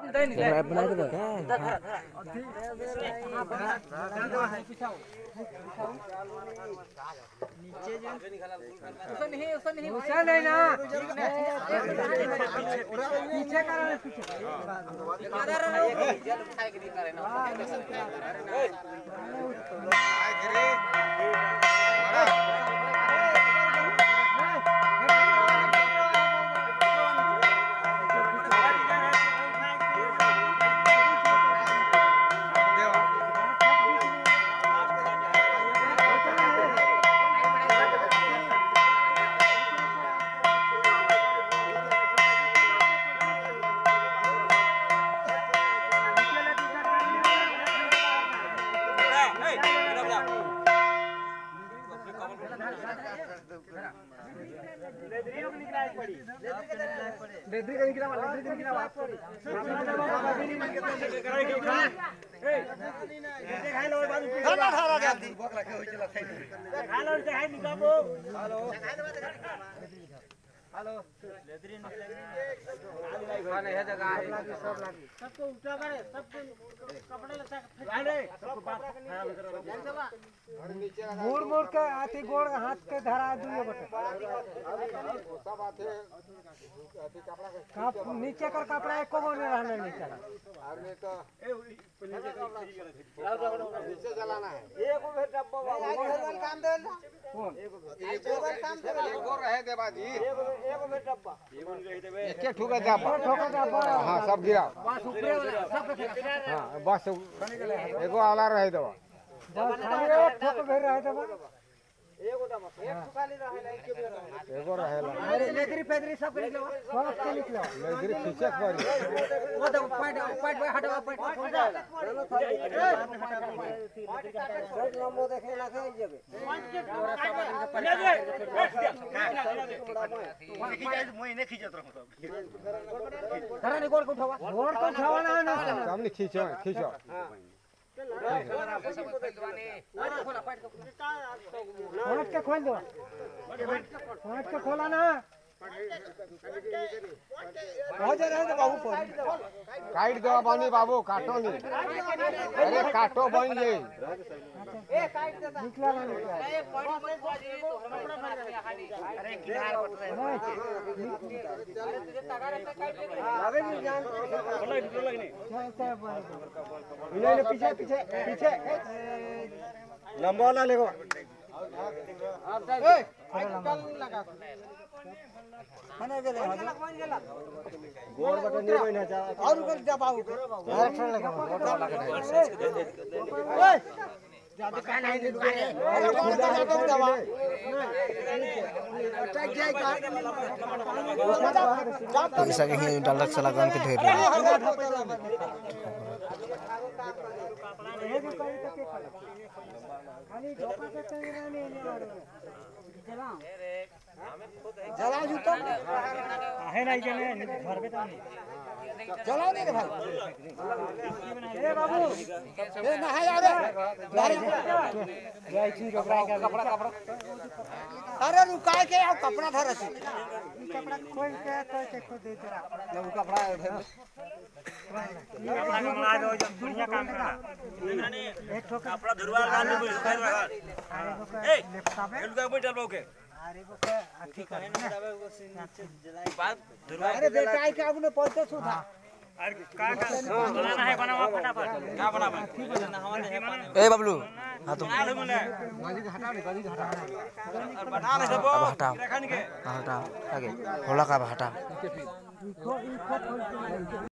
बना के दो उसन है ना पीछे करा पीछे लेदरी का निकला लेदरी का निकला मुड़ मुड़ के आती गोड़ हाथ के धरा दुइयो बटे कप नीचे कर कपड़ा एको गो नहीं रहने नीचे एके ठुका जा ठोका का बड़ा हाँ सब गिरा बस ऊपरे वाला सब हाँ बस एगो आला रहे दो बस खाली एक ठोक भेर रहे तो बस एगो रहेला अरे लेदरी पेदरी सब के निकलो सब के निकलो लेदरी खींचे पड़ी वो तो पाइट पाइट पे हटवा पाइट हो जा नंबर देखे ना के जेबे धरा नहीं गोड़ को उठावा गोड़ को उठावा ना ना सामने खींचो खींचो पाँच के खोल दो पाँच के खोला ना हो जा रहे तो बाबू पर काट दो बनी बाबू काटो नहीं अरे काटो बन जाई निकला ना निकला अबे नहीं जान नहीं पीछे पीछे पीछे लंबा वाला लेगो गोड़ बटन नहीं बना चाह और ऊपर जा बाबू और ठन लगा मोटर लगा ओए ज्यादा का नहीं दे अरे खुदा जाके दबा अटैक जाए का ऐसा कहीं डालक चला गन के ढेर रहे जला जूता है नहीं जने घर पे तो जला दे रे भाई ए बाबू ए नहाय आ रे गाड़ी जय छी कपड़ा कपड़ा कपड़ा अरे रुका के आओ कपड़ा धर छी कपड़ा खोल के तो के खो दे तेरा जब कपड़ा कपड़ा मंगला दो जब बढ़िया काम करा एक ठोक कपड़ा धुरवा लाल में सुखाई रखा ए एलुगा बैठल बाऊ के अरे वो के अथी कर बात धुरवा अरे बेटा आई के आपने पहुंचे सुधा का का बनाना है बनावा फटाफट का बनावा ए बबलू हाँ तो आलू मने और बना ले सब अब हटाओ रखन के हाँ, हटा आगे होला का अब हटा